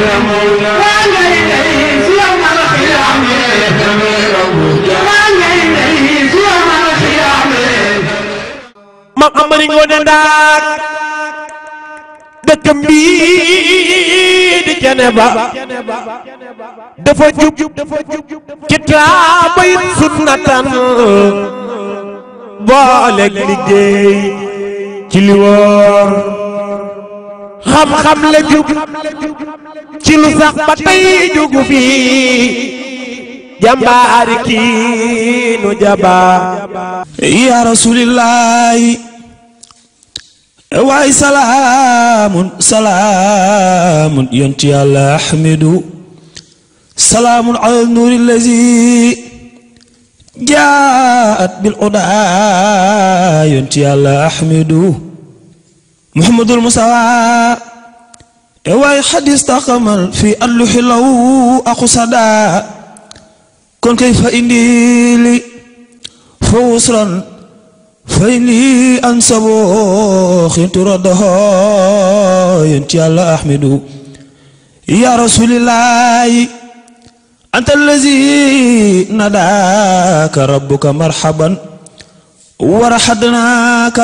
mam amari ngoone ndaak dëkkam bii di cene ba dafa jub kitaaba it sunnatan booleeg liggéey ci li wóor xam-xam la jub ci lu sax ba tey jugu fi jàmbaari kii nu jaba ya rasulillahi waay salaamun salaamun yonti yàlla ahmedu salaamun ala nuuri lazi jaat bil udaa yonti yàlla ahmedu muhammadul musawa waay xadis taxamal fi alluxi law aqusada kon kay fa indi li fa wusran fa indi an sabo xintu raddaho yonti yàlla ahmedu ya rasulillahi anta allazi nadaka rabbuka marhaban wa rahadnaka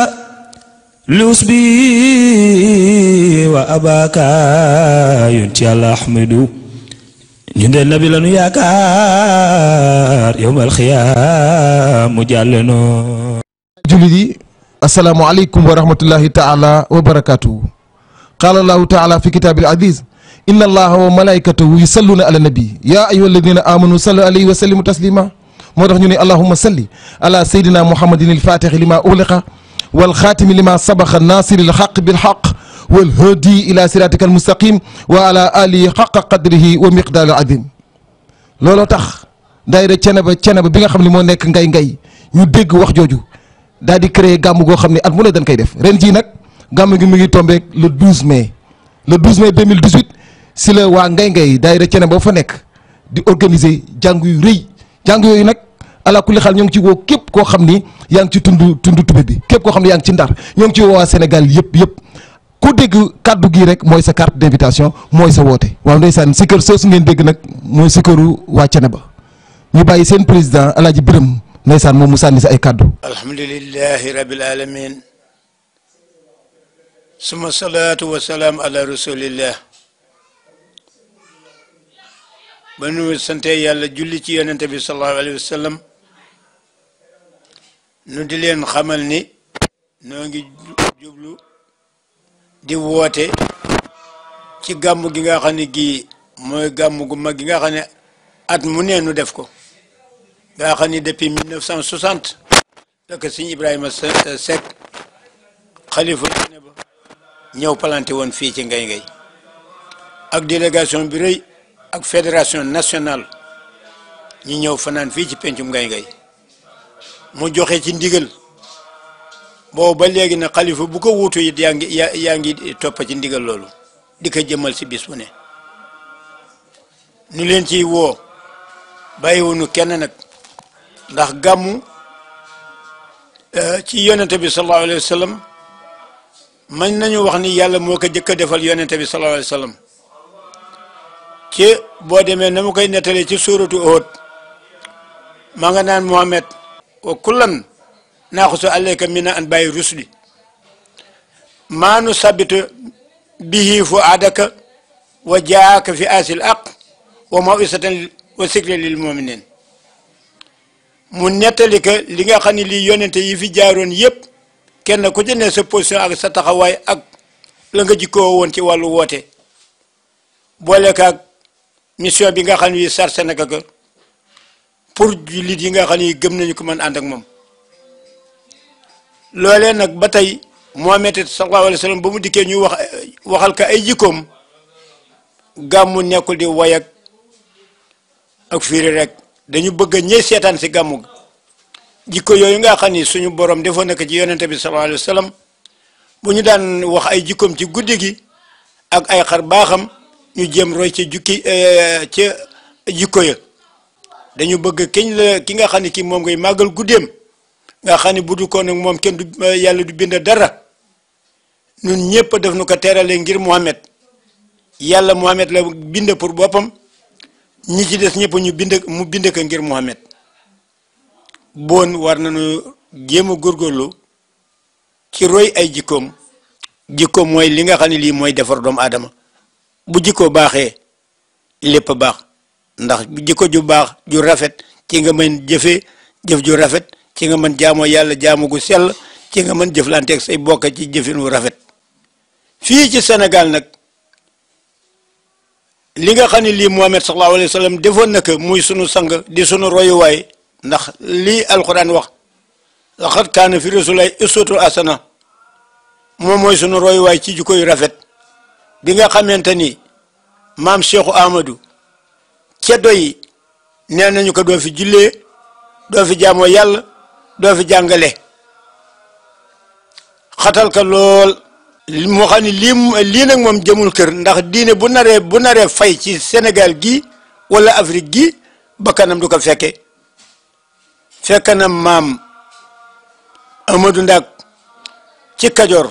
liusbi wa abaka yonti yàlla ahmedu ñu de nabi lanu yaakaar yowmal xiyaam mu jàlle noo jullit yi asalaamu aleykum wa rahmatullahi taala wa barakatuhu qaala allahu taala fi kitaabil aziz inna allaha wa malaikatahu yusalluna ala nabi ya ayuha alladina amanu sallu alayhi wa sallimu taslima moo tax ñu ne allahuma salli ala sayyidina muhammadin alfatixi lima ugliqa walxaatimi lima sabaxa nasiri alxaq bilxaq walhadi ila siratika almustaqim wa ala alihi xaqa qadrihi wa miqdaari azim looloo tax daayira Ceneba Ceneba bi nga xam ne moo nekk ngay ngay ñu dégg wax jooju daal di créer gàmm goo xam ne at mu ne dañ koy def ren jii nag gàmm gi mu ngi tombeek le 12 mai le 12 mai 2018 si la waa ngay ngay daayira Ceneba ba fa nekk di organiser jàng yu rëy jàng yooyu nag ala kulli xaal ñoo ngi ci woo képp koo xam ni yaa ngi ci tund tund tube bi képp koo xam ne yaa ngi ci ndar ñoo ngi ci woo waa Sénégal yëpp yëpp ku dégg kàddu gi rek mooy sa carte d'invitation mooy sa woote waaw ndeysaan si kër soosu ngeen dégg nag mooy si këru waa Ceneba ñu bàyyi seen président alaaji Biram ndeysaan moom mu sànni si ay kàddu alhamdulillahi rabbil alamin suma salaatu wa salaam ala rasulillah ba nu sante yàlla julli ci yonente bi sallallahu alayhi wa sallam nu di leen xamal ni noo ngi jublu di woote ci gàmm gi nga xam ne gii mooy gàmm gu mag gi nga xam ne at mu nee nu def ko nga xam ni depuis 1960 la ko sëñ Ibrahima Seck xalifa ne ba ñëw planté woon fii ci ngay ngay ak délégation bi rëy ak fédération nationale ñu ñëw fanaan fii ci pencum ngay ngay mu joxe ci ndigal boobu ba léegi nag xalifa bu ko wuutu it yaa ngi yaa yaa ngi toppa ci ndigal loolu di ko jëmal si bis bu ne ñu leen ciy woo bàyyiwunu kenn nag ndax gàmmu ci yonente bi sallallahu alayhi wa sallam mën nañu wax ni yàlla moo ko jëkk a defal yonente bi sallallahu alayhi wa sallam ci boo demee na mu koy nettalee ci suuratu Uhud maa nga naan Muhammad wa kullan naaxusu alayka mina an bàyyi rusli maa nu sabitu bihi fu aadaka wa jaaka fi asil aq wa mawisatan wa sikri lil muminin mu nettali que li nga xam ne lii yonente yi fi jaaroon yépp kenn ku ci ne sa position ak sa taxawaay ak la nga jikkoo woon ci wàllu woote boole kaag mission bi nga xam ne sarse naka ko pour jullit yi nga xam ne gëm nañu ko mën ànd ak moom loolee nag ba tey Muhammad sallallahu alayhi wa sallam ba mu dikkee ñu wax waxal ka ay jikkoom gàmmu nekkul di wayak ak fiiri rek dañu bëgg ñey seetaan si gàmmu jikko yooyu nga xam ni suñu borom defoon na ko ci yonente bi sallallahu alayhi wa sallam bu ñu daan wax ay jikkoom ci guddi gi ak ay xar baaxam ñu jéem roy ci jukki ca jikko ya dañu bëgg kiñ la ki nga xam ne kii moom ngay màggal guddeem nga xam ne bu du ko nag moom kenn du yàlla du bind dara ñun ñëpp def nu ko teerale ngir Muhammad yàlla Muhammad la bind pour boppam ñi ci des ñëpp ñu bind mu bind ko ngir Muhammad bon war nañu jéem a góorgóorlu ci roy ay jikkoom jikko mooy li nga xam ne lii mooy defar doomu aadama bu jikko baaxee lépp baax ndax jikko ju baax ju rafet ci nga mën jëfee jëf ju rafet ci nga mën jaamoo yàlla jaamu gu sell ci nga mën jëflanteeg say bokk ci jëfin wu rafet fii ci Sénégal nag li nga xam ne lii Muhammad sallallahu alayhi wa sallam defoon na ko muy sunu sang di sunu royuwaay ndax lii alquran wax laqad kaana fi rasulillahi uswatun hasana moom mooy sunu royuwaay ci jikko yu rafet bi nga xamante ni maam Cheikhu Amadou ceddo yi nee nañu ko doo fi jullee doo fi jaamoo yàlla doo fi jàngale xatal ka lool moo xam ne lii lii nag moom jëmul kër ndax diine bu naree bu naree fay ci Sénégal gi wala Afrique gi bakkanam du ko fekke fekk na maam Amadou Ndak ci Kajoor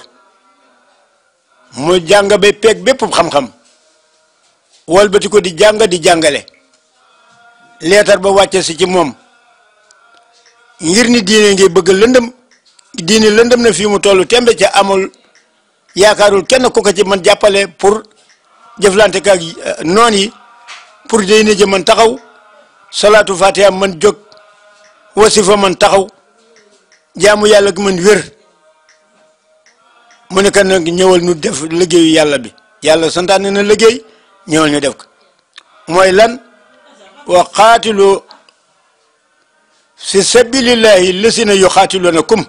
mu jàng ba peeg bépp xam-xam walbati ko di jàng di jàngale leetar ba wàcce si ci moom ngir ni diine ngi bëgg lëndëm diine lëndëm na fii mu toll tembe ca amul yaakaarul kenn ku ko ci man jàppale pour jëflante ka ak noon yi pour diine ji man taxaw salaatu fatiha man jóg wasifa man taxaw jaamu yàlla gi man wér mu ne kan nag ñëwal ñu def liggéeyu yàlla bi yàlla santaane na liggéey ñëwal ñu def ko mooy lan wa qaatilu fi sabilillahi lasina yuqaatilunakum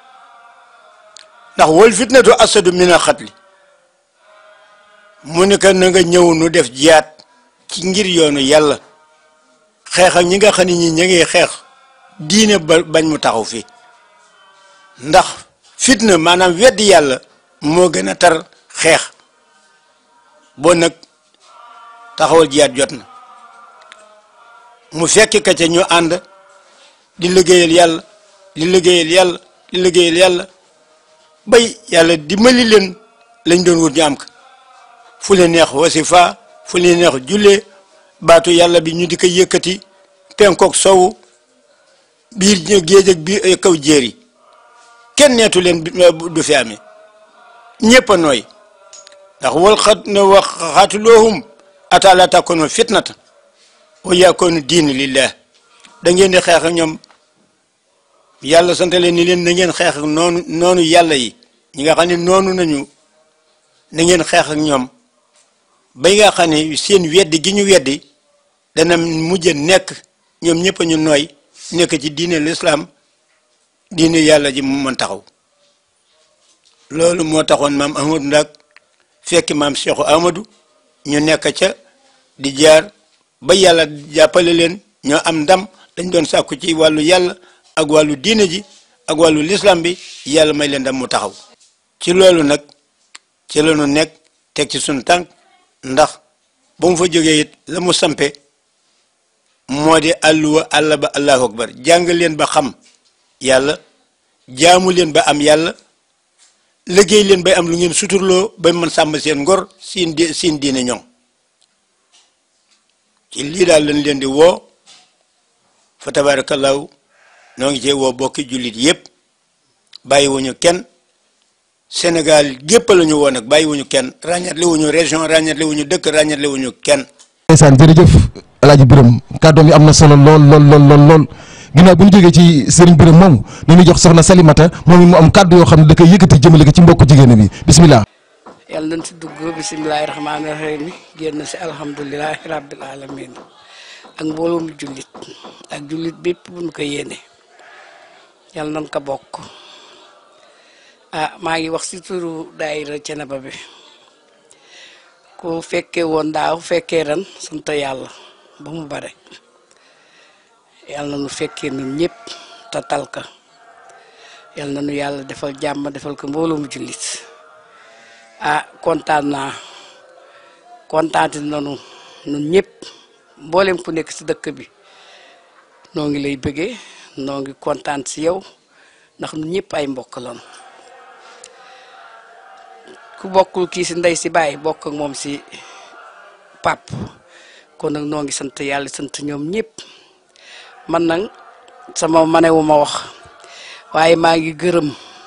ndax wal fitnatu asadu min al xatli mu ne kan na nga ñëw nu def jiyaat ci ngir yoonu yàlla xeex ak ñi nga xam ne ñi ña ngi xeex diine ba bañ mu taxaw fii ndax fitna maanaam weddi yàlla moo gën a tar xeex boo nag taxawal jiyaat jot na mu fekk ka ca ñu ànd di liggéeyal yàlla di liggéeyal yàlla di liggéeyal yàlla bay yàlla dimbali leen lañ doon wut ñu am ko fu leen neex wasifa fu leen neex jullee baatu yàlla bi ñu di ko yëkkati penkook sowu biir géej ak biir kaw jéer yi kenn neetu leen du fi amee ñëpp a nooy ndax wal xat ne wax xaatuloohum ata la takkono fitnata wa yakoonu diin lillah da ngeen di xeex ak ñoom yàlla sant leen ni leen na ngeen xeex ak noonu noonu yàlla yi ñi nga xam ne noonu nañu na ngeen xeex ak ñoom bay nga xam ne seen weddi gi ñu weddi dana mujj nekk ñoom ñëpp ñu nooy nekk ci diine l'islam diine yàlla ji mu mën taxaw loolu moo taxoon maam Amadou Ndak fekki maam Cheikhou Amadou ñu nekk ca di jaar ba yàlla jàppale leen ñoo am ndam dañ doon sàkku ci wàllu yàlla ak wàllu diine ji ak wàllu lislam bi yàlla may leen ndam mu taxaw ci loolu nag ci la ñu nekk teg ci suñu tànk ndax ba mu fa jógee it la mu sampe moo di àlluwa àlla ba allahu akbar jàng leen ba xam yàlla jaamu leen ba am yàlla liggéey leen bay am lu ngeen suturloo ba mën sàmm seen ngor siin di siin diine ñoŋ ci lii daal lañ leen di woo fa tabaarakallaahu noo ngi cee woo bokki jullit yépp bàyyiwuñu kenn Sénégal gépp la ñu woo nag bàyyiwuñu kenn ràññatle wuñu région ràññatle wuñu dëkk ràññatle wuñu kenn ndeysaan jërëjëf alaaji Birame kàddoom yi am na solo lool lool lool lool lool ginnaaw bu ñu jógee ci sëriñ Birame moomu ni ñu jox soxna Salimata moom it mu am kàddu yoo xam ne da koy yëkkati jëmale ko ci mbokku jigéen bi bismillah yàlla nañ si dugg bisimilahi rahmaani rahim génn si alhamdulilahi rabbil alamin ak mbooloo mu jullit ak jullit bépp bu ñu ko yéene yàlla nañ ko bokk ah maa ngi wax si turu daayira Ceneba bi ku fekkee woon daaw fekkee ren sant yàlla ba mu bare yàlla na nu fekkee nun ñëpp te tal ka yàlla na nu yàlla defal jàmm defal ko mbooloo mu jullit ah kontaan naa kontaante nanu nun ñëpp mboolem ku nekk si dëkk bi noo ngi lay bëggee noo ngi kontaan si yow ndax nun ñëpp ay mbokk lañu ku bokkul kii si ndey si bàyyi bokk ak moom si pap kon nag noo ngi sant yàlla sant ñoom ñëpp man nag sama manewu ma wax waaye maa ngi gërëm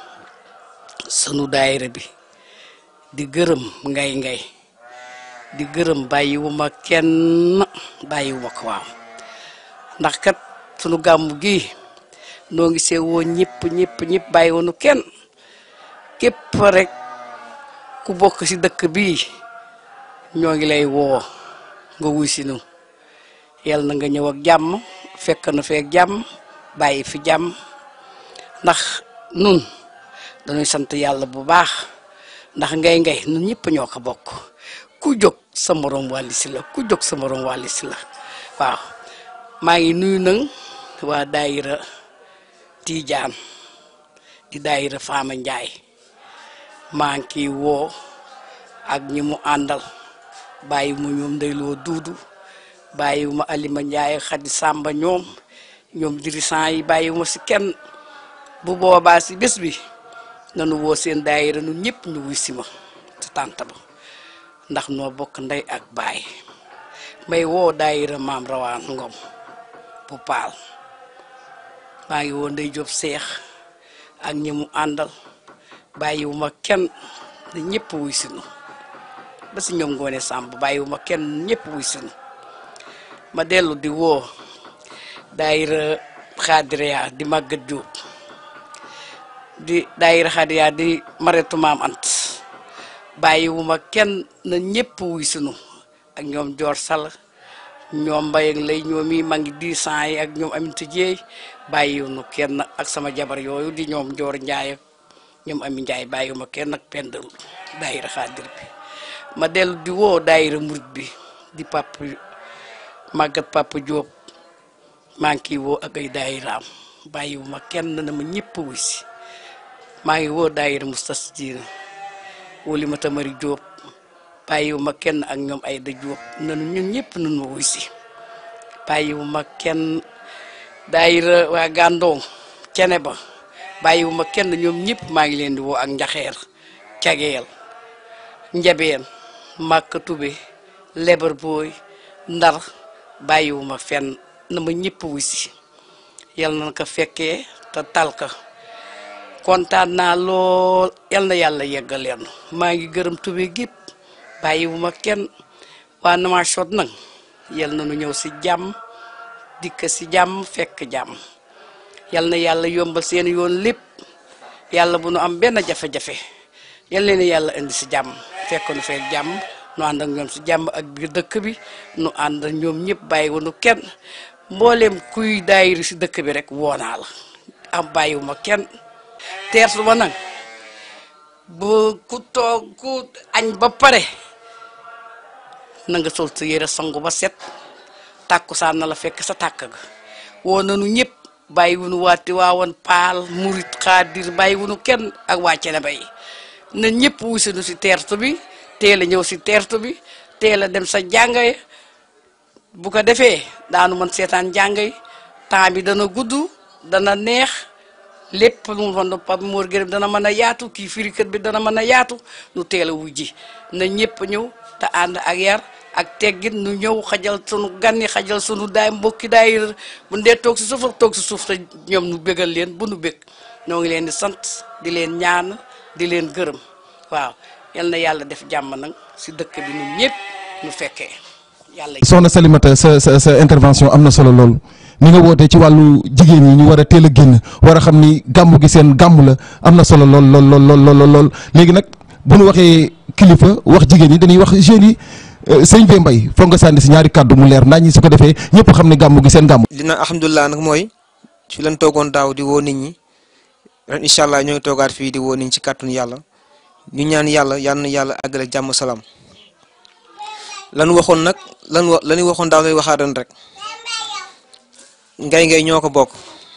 sunu daayira bi di gërëm ngay ngay di gërëm bàyyiwuma kenn bàyyiwuma ko waaw ndax kat sunu gàmmu gi noo ngi see woo ñëpp ñëpp ñëpp bàyyiwunu kenn képp rek ku bokk ci dëkk bii ñoo ngi lay woo nga wuy si nu yal na nga ñëw ak jàmm fekk na feek jàmm bàyyi fi jàmm ndax nun dañuy sant yàlla bu baax ndax ngay ngay nun ñëpp ñoo ko bokk ku jóg sa morom wàlli si la ku jóg sa morom wàlli si la waaw maa ngi nuyu nag waa daayira Tiijaan di daayira Faama Njaay maa ngi kiy woo ak ñi mu àndal bàyyi mu ñoom ndeyloo duudu bàyyi ma Alima Njaay Xadi Sàmba ñoom ñoom dirigeant yi bàyyi ma si kenn bu boobaa si bés bi nanu woo seen daayira nun ñëpp ñu wuy si ma ci tànt ba ndax noo bokk ndey ak baay may woo daayira maam rawaan ngom bu paal maa ngi woo ndey Jóob seex ak ñi mu àndal bàyyiwuma kenn ne ñëpp wuy sinu ba si ñoom ngoone sàmb bàyyiwuma kenn ñëpp wuy sinu ma dellu di woo daayira xaadiriya di màggat jóob di daayira xaadiriya di maretu maam ant bàyyiwuma kenn na ñëpp wuy sinu ak ñoom joor sall ñoom mbayeg lay ñoom yi ma ngi di sant yi ak ñoom aminta jeey bàyyiwunu kenn ak sama jabar yooyu di ñoom joor njaay ak ñoom ami njaay bàyyiwuma kenn ak pendal daayira xaadir bi ma dellu di woo daayira murit bi di papa màggat papa Jóob maa ngi kiy woo ak ay daayiraam bàyyiwuma kenn na ma ñëpp wuy si maa ngi woo daayira mustasdiina woli ma tamari Jóob bàyyiwuma kenn ak ñoom ay da Jóob nanu ñun ñëpp nun ma wuy si bàyyiwuma kenn daayira waa gàndoom cene ba bàyyiwuma kenn ñoom ñëpp maa ngi leen di woo ak njaxeer cageel njabeen màkka tube lebar booy ndar bàyyiwuma fenn na ma ñëpp wuy si yal na ko fekkee te tal ka kontaan naa lool yal na yàlla yeggal leen maa ngi gërëm tube gépp bàyyiwuma kenn waa Nouakchott nag yal na nu ñëw si jàmm dikk si jàmm fekk jàmm yal na yàlla yombal seen yoon lépp yàlla bu nu am benn jafe-jafe yal leen yàlla indi si jàmm fekk nu fekk jàmm nu ànd ak ñoom si jàmm ak biir dëkk bi nu ànd ak ñoom ñëpp bàyyiwunu kenn mbooleem kuy daayiri si dëkk bi rek woonaa la am bàyyiwuma kenn teertu ba nag bu ku toog ku añ ba pare na nga sol sa yére sangu ba set tàkkusaan na la fekk sa tàkk ga woo nanu ñëpp bàyyiwunu waati waawoon paal murit xaadir bàyyiwunu kenn ak waa Ceneba yi na ñëpp wusinu si teertu bi teel a ñëw si teertu bi teel a dem sa jàngay bu ko defee daanu mën seetaan jàngay temps bi dana gudd dana neex lépp lu mu doon Pape Mor Gërëm dana mën a yaatu kii firikat bi dana mën a yaatu nu teel a wujji na ñëpp ñëw te ànd ak yar ak teggin nu ñëw xajal sunu gan yi xajal sunu daay mbokki daay bu ndee toog si suuf ak toog si suuf te ñoom nu bégal leen bu nu bég ñoo ngi leen di sant di leen ñaan di leen gërëm waaw yal na yàlla def jàmm nag si dëkk bi ñun ñëpp nu fekkee yàlla. soxna Salimata sa sa sa intervention am na solo lool ni nga wootee ci wàllu jigéen ñi ñu war a teel a génn war a xam ni gàmmu gi seen gàmmu la am na solo lool lool lool lool lool léegi nag bu nu waxee kilifa wax jigéen ñi dañuy wax jeunes yi sëñ Bey Mbay foog nga sànni si ñaari kàddu mu leer naa ñi su ko defee ñëpp xam ne gàmmu gi seen gàmmu. li naan alhamdulilah nag mooy fi leen toogoon daaw di woo nit ñi ren incha allah ñoo ngi toogaat fii di woo nit ñi ci kàttanu yàlla ñu ñaan yàlla yal na yàlla àggale jàmm salaam lan waxoon nag lan wa lan waxoon daaw lay waxaat ren rek ngay ngay ñoo ko bokk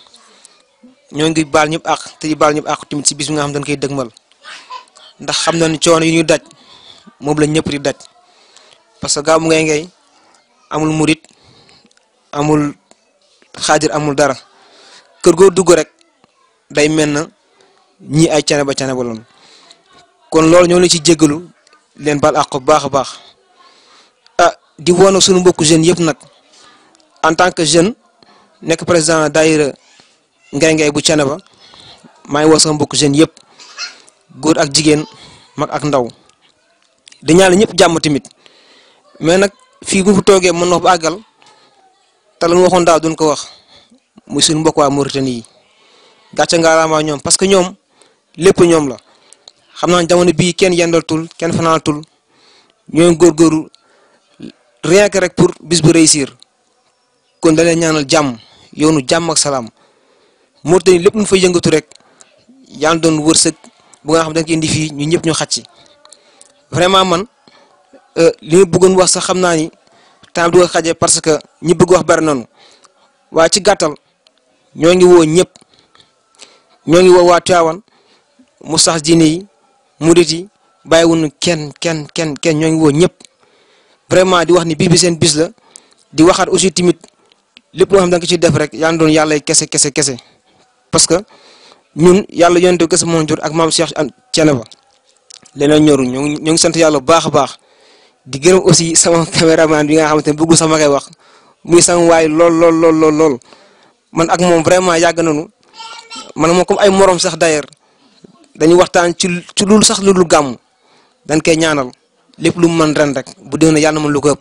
ñoo ngi baal ñëpp àq te di baal ñëpp àq tamit si bis bi nga xam dañ koy dëgmal ndax xam na ni coono yi ñuy daj moom la ñëpp di daj parce que gàmmu ngay ngay amul murit amul xaadir amul dara kër goo dugg rek day mel na ñii ay cane ba cane ba loon kon loolu ñoo leen ci jéggalu leen baal àq bu baax a baax ah di woo nag suñu mbokku jeunes yëpp nag en tant que jeune nekk président daayira ngay ngay bu Thiénaba maa ngi woo sama mbokku jeunes yëpp góor ak jigéen mag ak ndaw di ñaan ñëpp jàmm tamit mais nag fii bu ñu fa toogee mën na ba àggal te lu ñu waxoon daaw duñ ko wax muy suñu mbokk waa Mauritanie yi gàcce ngaalaama ñoom parce que ñoom lépp ñoom la xam naa jamono bii kenn yendaltul kenn fanaanatul ñooy góorgóorlu rien que rek pour bis bu réussir kon da leen ñaanal jàmm yoonu jàmm ak salaam Mauritanie lépp lu fay yëngatu rek yaa ngi doon wërsëg bu nga xam da nga indi fii ñu ñëpp ñu xaj ci vraiment man li ma bëggoon wax sax xam naa ni temps du ko xajee parce que ñi bëgg wax bari nañu waaye ci gàttal ñoo ngi woo ñëpp ñoo ngi woo waa Tivaouane mu sax diine yi murit yi bàyyiwuñu kenn kenn kenn kenn ñoo ngi woo ñëpp vraiment di wax ni bis bi seen bis la di waxaat aussi tamit lépp loo xam da nga ciy def rek yaa ngi doon yàlla kese kese kese parce que ñun yàlla yonente kese moo jur ak maam Cheikh Thiénaba leneen ñoru ñoo ngi ñoo ngi sant yàlla bu baax a baax di gërëm aussi sama caméraman bi nga xamante ne bëggul sama koy wax muy sama waay lool lool lool lool lool man ak moom vraiment yàgg nañu man moom comme ay morom sax d'ailleurs dañuy waxtaan ci ci loolu sax lu dul gàmm dañ koy ñaanal lépp lu mu mën ren rek bu déwénee yàlla na mën lu ko ëpp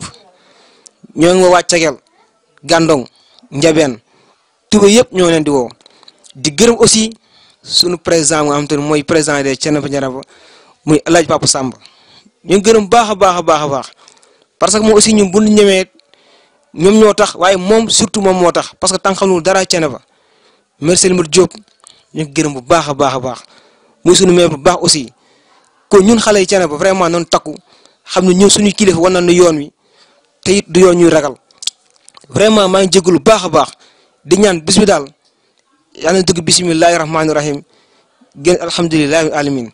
ñoo ngi waa Cegel Gandong Njabeen Tuba yëpp ñoo leen di woo di gërëm aussi sunu président nga xamante ne mooy président de Thiénaba Thiénaba muy El Hadj Papa Samba ñu ngi gërëm baax a baax a baax a baax parce que moom aussi ñun bu ñu ñemee ñoom ñoo tax waaye moom surtout moom moo tax parce que tant xamul dara Thiénaba merci Limar Diop ñu ngi gërëm bu baax a baax a baax muy sunu maire bu baax aussi kon ñun xale yi Thiénaba vraiment noonu takku xam ne ñun suñu kilifa war nañu yoon wi te it du yoon ñuy ragal vraiment maa ngi jégalu baax a baax di ñaan bis bi daal yàlla na dugg bisimilahi rahmaani rahim gën alhamdulilahi alamin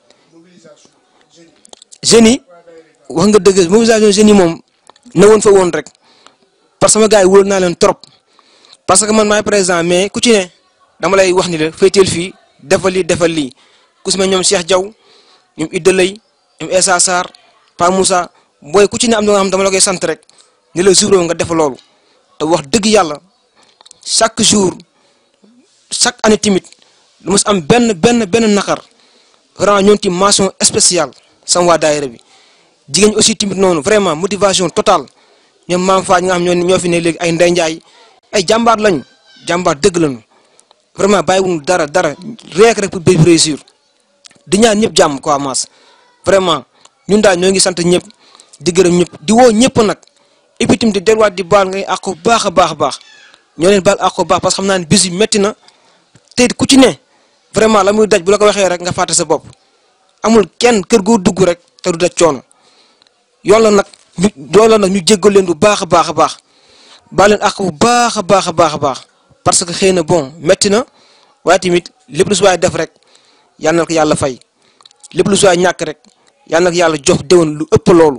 jeunes yi wax nga dëgg mobilisation jeunes yi moom na woon fa woon rek parce que sama gars yi wóor naa leen trop parce que man maay président mais ku ci ne dama lay wax ni la féeteel fii defal lii defal lii ku si mel ñoom Cheikh Diaw ñoom Idda Lay ñoom Essa Sarr Pa Moussa booy ku ci ne am na nga xam dama la koy sant rek ni la jour nga def loolu te wax dëgg yàlla chaque jour chaque année timit lu mos am benn benn benn naqar vraiment ñoom ti mention spéciale sama waa daayira bi jigéen ñi aussi timit noonu vraiment motivation totale ñoom maam Faaj nga xam ñoo ñoo fi ne léegi ay Ndey Njaay ay jàmbaar lañu jàmbaar dëgg lañu vraiment bàyyiwuñu dara dara rek rek pour béy réussir di ñaan ñëpp jàmm quoi maas vraiment ñun daal ñoo ngi sant ñëpp di gërëm ñëpp di woo ñëpp nag et puis tamit di delluwaat di baal ngay àq bu baax a baax a baax ñoo leen baal àq bu baax parce que xam naa ne bis bi métti na te ku ci ne vraiment la muy daj bu la ko waxee rek nga fàtte sa bopp amul kenn kër goo dugg rek te du daj coono yoon la nag ñu yoon la nag ñu jéggal leen bu baax a baax a baax baal leen àq bu baax a baax a baax a baax parce que xëy na bon métti na waaye tamit lépp lu si waay def rek yal na ko yàlla fay lépp lu si waay ñàkk rek yal na ko yàlla jox déwén lu ëpp loolu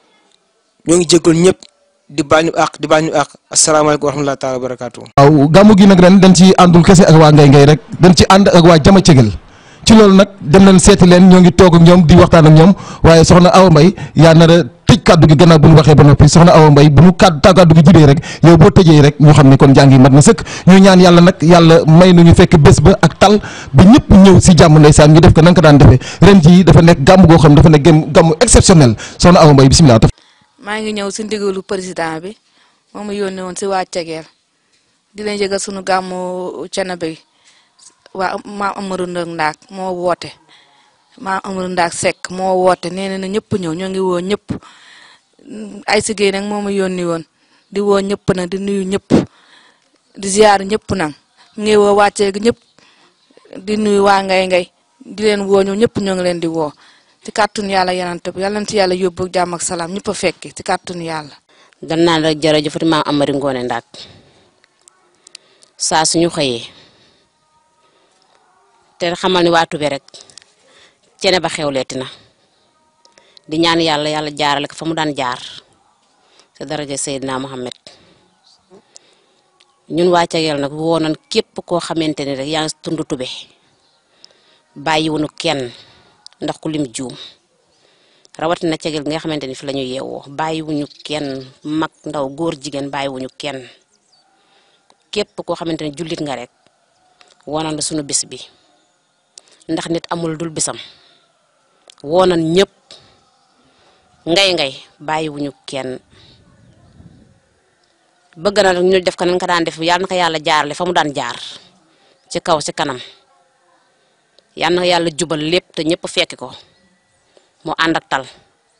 ñoo ngi jéggal ñëpp di baal ñu àq di baal ñu àq asalaamaaleykum wa rahmatulah taala wa barakaatu. waaw gàmmu gi nag ren dañ ci àndul kese ak waa ngay ngay rek dañ ci ànd ak waa jama cegel ci loolu nag dem nañ seeti leen ñoo ngi toog ak ñoom di waxtaan ak ñoom waaye soxna Awa Mbaye yaa nar a tëj kàddu gi gannaaw bu ñu waxee ba noppi soxna Awa Mbaye bu ñu kàddu ta kàddu gi jibee rek yow boo tëjee rek ñu xam ne kon jàngi mat na sëkk ñu ñaan yàlla nag yàlla may nu ñu fekk bés ba ak tal ba ñëpp ñëw si jàmm ndeysaan ñu def ko nan ko daan defee ren jii dafa nekk gàmm goo xam dafa nekk gàmm exceptionnel soxna Awa Mbaye bisimilah. maa ngi ñëw si ndigalu président bi moom mu yónnee woon si waa Cegeer di leen yëgal sunu gàmmu Thiénaba bi waa maam Amadou Ndaak moo woote maam Amadou Ndaak Seck moo woote nee na ñëpp ñëw ñoo ngi woo ñëpp ay sigéey nag moo ma yónni woon di woo ñëpp nag di nuyu ñëpp di ziar ñëpp nag ngi woo wàccee gi ñëpp di nuyu waa ngay ngay di leen woo ñoom ñëpp ñoo ngi leen di woo ci kàttun yàlla yenante bi yàlla na ci yàlla yóbbu jàmm ak salaam ñëpp a fekki ci kàttun yàlla dan naan rek jërëjëfati maam Amari Ngoone Ndaak saa suñu xëyee te xamal ni waa Tube rek Thiénaba xewleeti na di ñaan yàlla yàlla jaarale ko fa mu daan jaar te daraja Seydina Mohamed ñun waa Cegel nag woo nañ képp koo xamante ni rek yaa ngi tund Tube bàyyiwunu kenn ndax ku lim juum rawatina cegel gi nga xamante ni fi la ñu yeewoo bàyyiwuñu kenn mag ndaw góor jigéen bàyyiwuñu kenn képp koo xamante ni jullit nga rek woonal na sunu bis bi ndax nit amul dul bisam woonal ñëpp ngay ngay bàyyiwuñu kenn bëgg na nag ñu def ko nañ ko daan def yàlla na ko yàlla jaarale fa mu daan jaar ci kaw ci kanam yàlla na ko yàlla jubal lépp te ñëpp fekki ko mu ànd ak tal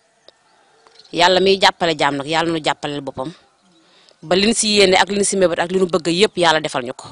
yàlla miy jàppale jaam nag yàlla nu jàppaleel boppam ba liñ si yéene ak liñ si mébét ak li nu bëgg yëpp yàlla defal ñu ko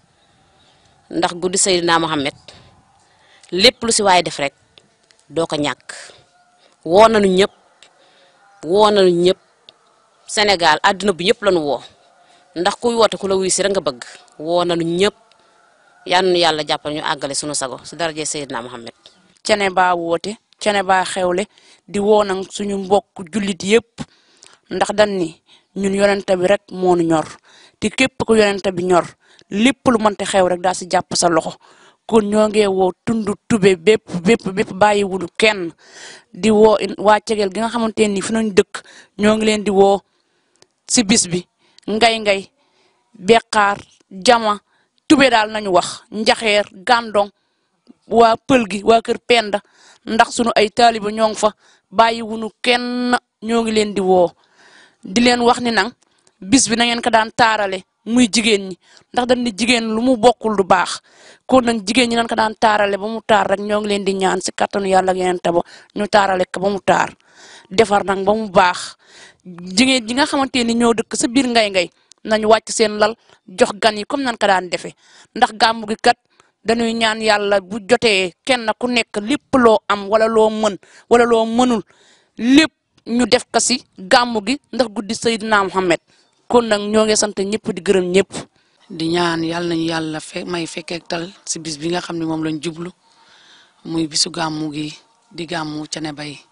ndax guddi Seydina Mohamed lépp lu si waaye def rek doo ko ñàkk woo nañu ñëpp woo nañu ñëpp Sénégal àdduna bi ñëpp lañu woo ndax kuy woote ku la wuy si rek nga bëgg woo nañu ñëpp yal na yàlla jàppal ñu àggale sunu sago si daraje Seydina Mohamed. cene baa woote cene baa xewle di woo nag suñu mbokk jullit yëpp ndax dañ ni ñun yonente bi rek moo nu ñor te képp ku yonente bi ñor lépp lu mënte xew rek daa si jàpp sa loxo kon ñoo ngi woo tund tube bépp bépp bépp bàyyiwulu kenn di woo waa cegel gi nga xamante ni fi nañ dëkk ñoo ngi leen di woo si bis bi ngay ngay beqaar jama tube daal nañu wax njaxeer gàndong waa pël gi waa kër penda ndax sunu ay taaliba ñoo ngi fa bàyyiwunu kenn ñoo ngi leen di woo di leen wax ni nag bis bi na ngeen ko daan taarale muy jigéen ñi ndax dañ ni jigéen lu mu bokkul du baax kon nag jigéen ñi nañ ko daan taarale ba mu taar rek ñoo ngi leen di ñaan si kattanu yàlla ak yeneen taba ñu taarale ko ba mu taar defar nag ba mu baax jigéen ji nga xamante ni ñoo dëkk sa biir ngay ngay nañu wàcc seen lal jox gan yi comme nañ ko daan defee ndax gàmmu gi kat dañuy ñaan yàlla bu jotee kenn ku nekk lépp loo am wala loo mën wala loo mënul lépp ñu def ko si gàmmu gi ndax guddi Seydina Mohamed kon nag ñoo ngi sant ñëpp di gërëm ñëpp. di ñaan yàlla nañu yàlla fe may fekkeek tal si bis bi nga xam ne moom lañ jublu muy bisu gàmmu gi di gàmmu Thiénaba yi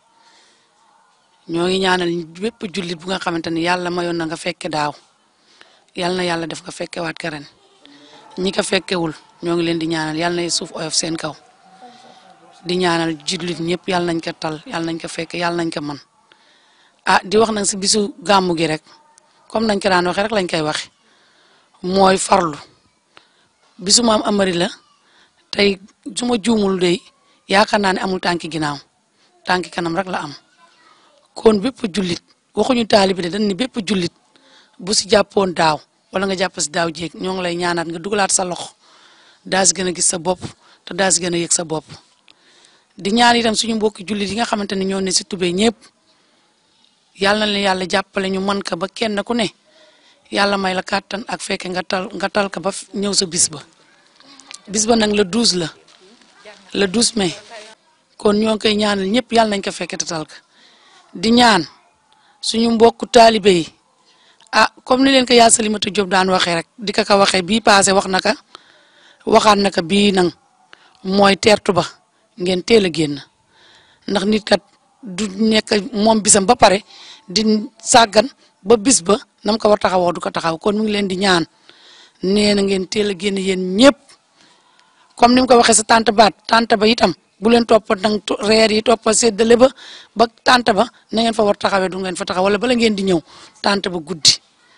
ñoo ngi ñaanal bépp jullit bu nga xamante ni yàlla mayoon na nga fekke daaw yàlla na yàlla def ko fekkewaat ka ren ñi ko fekkewul ñoo ngi leen di ñaanal yàlla na suuf oyof seen kaw di ñaanal jullit ñëpp yàlla nañ ko tal yàlla nañ ko fekke yàlla nañ ko mën ah di wax nag si bisu gàmmu gi rek comme nañ ko daan waxee rek lañ koy waxe mooy farlu bisu maam amari la tey su ma juumul dey yaakaar naa ne amul tànki ginnaaw tànki kanam rek la am kon bépp jullit waxuñu taalibi de dañ ni bépp jullit bu si jàppoon daaw wala nga jàpp si daaw jéeg ñoo ngi lay ñaanaat nga dugalaat sa loxo daa si gën a gis sa bopp te daa si gën a yëg sa bopp di ñaan itam suñu mbokki jullit yi nga xamante ne ñoo ne si tubee ñëpp yàlla na leen yàlla jàppale ñu mën ko ba kenn ku ne yàlla may la kàttan ak fekke nga tal nga tal ko ba ñëw sa bis ba bis ba nag le 12 la le 12 mai kon ñoo ngi koy ñaanal ñëpp yàlla nañ ko fekke te tal ko di ñaan suñu mbokku taalibe yi ah comme ni leen ko yaa Salimata Diop daan waxee rek di ko ko waxee bii passé wax na ka waxaat na ko bii nag mooy teertu ba ngeen teel a génn ndax nit kat du nekk moom bisam ba pare di sàggan ba bis ba nam ko war taxawoo du ko taxaw kon mu ngi leen di ñaan nee na ngeen teel a génn yéen ñëpp comme ni mu ko waxee sa tante baat tante ba itam bu leen toppa nag reer yi toppa séddale ba ba tante ba na ngeen fa war taxawee du ngeen fa taxaw wala bala ngeen di ñëw tante ba guddi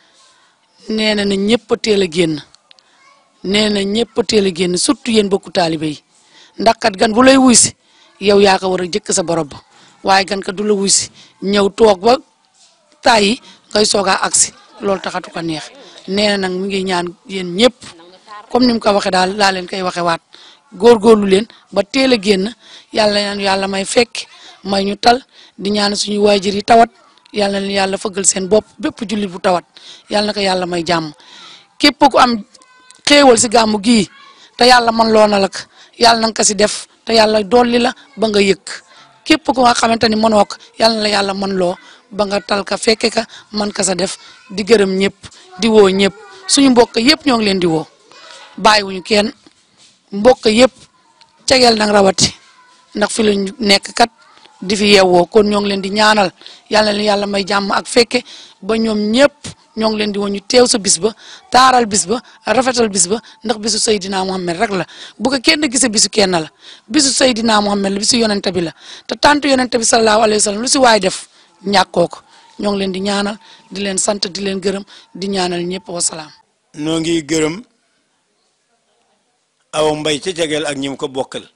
nee na na ñëpp a teel a génn nee na ñëpp a teel a génn surtout yéen bokku taalibe yi ndax kat gan bu lay wuy si yow yaa ko war a jëkk sa borom ba waaye gan kat du la wuy si ñëw toog ba taay yi ngay soogaa agsi loolu taxatu ko neex nee na nag mu ngi ñaan yéen ñëpp comme ni mu ko waxee daal laa leen koy waxee waat góorgóorlu leen ba teel a génn yàlla ñaan yàlla may fekk may ñu tal di ñaan suñu waajur yi tawat yàlla na yàlla fëggal seen bopp bépp jullit bu tawat yàlla na ko yàlla may jàmm képp ku am xéewal si gàmmu gii te yàlla man loo na la ko yàlla na nga ko si def te yàlla dolli la ba nga yëg képp ku nga xamante ni mënoo ko yàlla na la yàlla man loo ba nga tal ka fekke ka man ka sa def di gërëm ñëpp di woo ñëpp suñu mbokk yëpp ñoo ngi leen di woo bàyyiwuñu kenn mbokk yëpp cegeel nag rawati ndax fi lañ nekk kat di fi yeewoo kon ñoo ngi leen di ñaanal yàlla na yàlla may jàmm ak fekke ba ñoom ñëpp ñoo ngi leen di woon ñu teew sa bis ba taaral bis ba rafetal bis ba ndax bisu Seydina Muhammad rek la bu ko kenn gisee bisu kenn la bisu Seydina Muhammad la bisu yonente bi la te tant yonente bi sallallahu alayhi wa sallam lu si waay def ñàkkoo ko ñoo ngi leen di ñaanal di leen sant di leen gërëm di ñaanal ñëpp wasalaam. noo ngi gërëm aw mbay ca jegeel ak ñi mu ko bokkal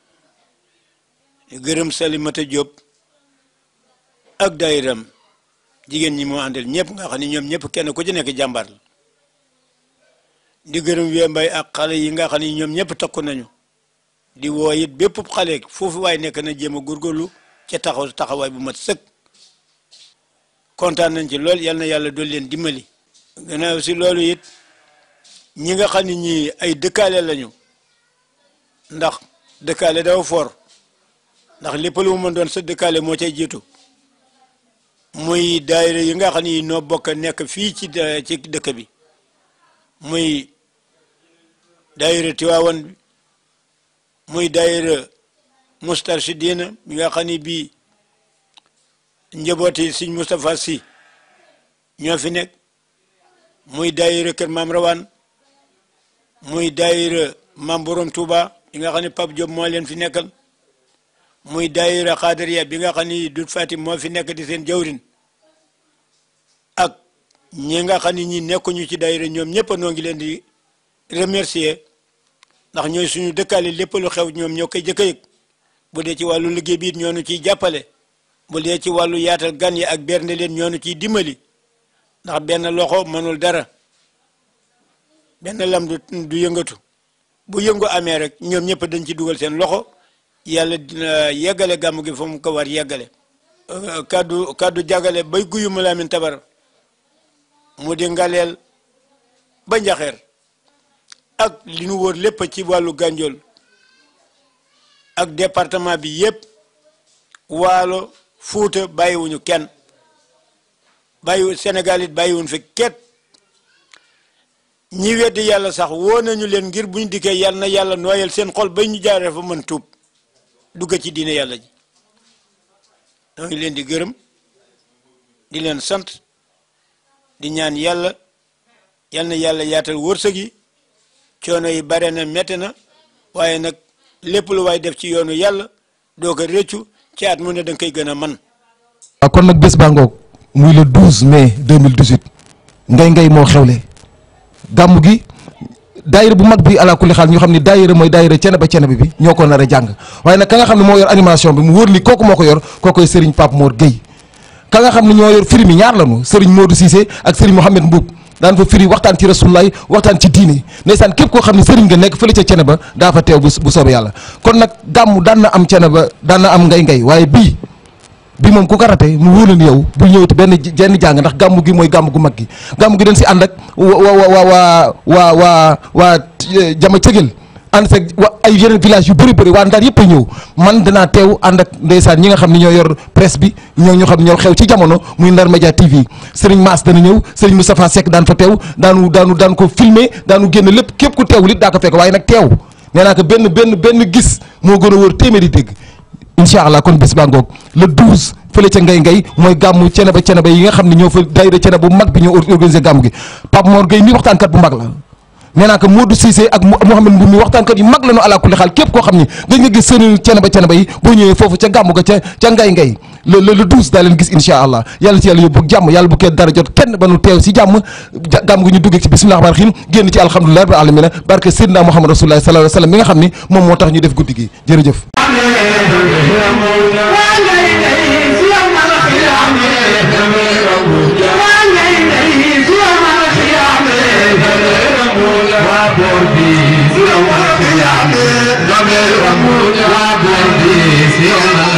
gërëm Salimata Diop ak daayiram jigéen ñi moo àndal ñëpp nga xam ne ñoom ñëpp kenn ku ci nekk jàmbaar la di gërëm wee mbay ak xale yi nga xam ne ñoom ñëpp takku nañu di woo it bépp xale foofu waaye nekk na jéem a góorgóorlu ca taxaw taxawaay bu mat sëkk kontaan nañ ci lool yal na yàlla dool leen dimbali gannaaw si loolu it ñi nga xam ne ñii ay dëkkaale lañu ndax dëkkaale dafa for ndax lépp lu mu mën doon sa dëkkaale moo cay jiitu muy daayira yi nga xam ni noo bokk nekk fii ci ci dëkk bi muy daayira Tiwaawan bi muy daayira Mustarshidina bi nga xam ni bii njabooti Sëñ Moustapha Sy ñoo fi nekk muy daayira Kër Maam Rawaan muy daayira Maam Borom Touba bi nga xam ne Pape Diop moo leen fi nekkal muy daayira Xaadariya bi nga xam ni Dut Fatim moo fi nekk di seen jawrin ak ñi nga xam ni ñi nekkuñu ci daayira ñoom ñëpp noo ngi leen di remercier ndax ñooy suñu dëkkaale lépp lu xew ñoom ñoo koy jëkk a yëg bu dee ci wàllu liggéey bi it ñoo nu ciy jàppale bu dee ci wàllu yaatal gan yi ak bernde leen ñoo nu ciy dimbali ndax benn loxo mënul dara benn lam du du yëngatu bu yëngu amee rek ñoom ñëpp dañ ci dugal seen loxo yàlla dina yeggale gàmm gi fa mu ko war yeggale kaddu kaddu jagale bay guyu mu laamin tabar mu di ngaleel ba njaxeer ak li nu wóor lépp ci wàllu gànjool ak département bi yépp waalo fuuta bàyyiwuñu kenn bàyyiwu Sénégal it bàyyiwuñ fi ket ñi weddi yàlla sax woo nañu leen ngir buñ dikkee yàlla na yàlla nooyal seen xol ba ñu jaaree fa mën tuub dugg ci diine yàlla ji ñoo ngi leen di gërëm di leen sant di ñaan yàlla yal na yàlla yaatal wërsëg yi coono yi bare na métti na waaye nag lépp lu waay def ci yoonu yàlla doo ko rëccu ci at mu ne da nga koy gën a man waaw kon nag bés baa ngoog muy le 12 mai 2018 ngay ngay moo xewle gàmm gi daayira bu mag bi ala kulli xaal ñu xam ne daayira mooy daayira cene ba cene bi ñoo ko nar a jàng waaye nag ka nga xam ne moo yor animation bi mu wóor ni kooku moo ko yor kookoy Serigne Pape Mor Gueye ka nga xam ne ñoo yor firi mi ñaar lañu Serigne Modou Cissé ak Serigne Mohamed Mbuub daan fa firi waxtaan ci rasulullaay waxtaan ci diine ndeysaan képp koo xam ne Serigne nga nekk fële ca cene ba daa fa teew bu bu soobee yàlla kon nag gàmm daan na am cene ba daan na am ngay ngay waaye bii bi moom ku ko rate mu wóor ni yow bul ñëwati benn jenn jàng ndax gàmm gi mooy gàmm gu mag gi gàmm gi dañ si ànd ak wa wa wa waa waa waa waa jama cëgel ànd seeg wa ay yeneen village yu bëri bëri waa Ndar yëpp a ñëw man danaa teew ànd ak ndeysaan ñi nga xam ne ñoo yor presse bi ñoo ñoo xam ne ñoo xew ci jamono muy Ndar Média TV Serigne Mass dana ñëw Serigne Moustapha Seck daan fa teew daanu daanu daan ko filmer daanu génn lépp képp ku teewul it daa ko fekk waaye nag teew nee naa ko benn benn benn gis moo gën a wóor téeméeri dégg incha allah kon bés baa ngoog le 12 fële ca ngay ngay mooy gàmmu cene ba cene ba yi nga xam ne ñoo fa daayira cene bu mag bi ñoo organisé gàmmu gi Pape Mor Gueye mi waxtaankat bu mag la nee naa ko Modou Cissé ak Mouhamed Mboum mi waxtaankat yu mag la ñu ala kulli xaal képp koo xam ne gëj nga gis seen cene ba cene ba yi boo ñëwee foofu ca gàmmu ga ca ca ngay ngay le le le 12 daa leen gis incha allah yàlla ci yàlla yóbbu jàmm yàlla bu kenn dara jot kenn ba nu teew si jàmm gàmm gi ñu duggee ci bisimilah rahmaani rahiim génn ci alhamdulilah rabbil alamin barke Seydina Muhammad rasulullah sallallahu alayhi wa sallam mi nga xam ni moom moo tax ñu def guddi gi jërëjëf Yeah.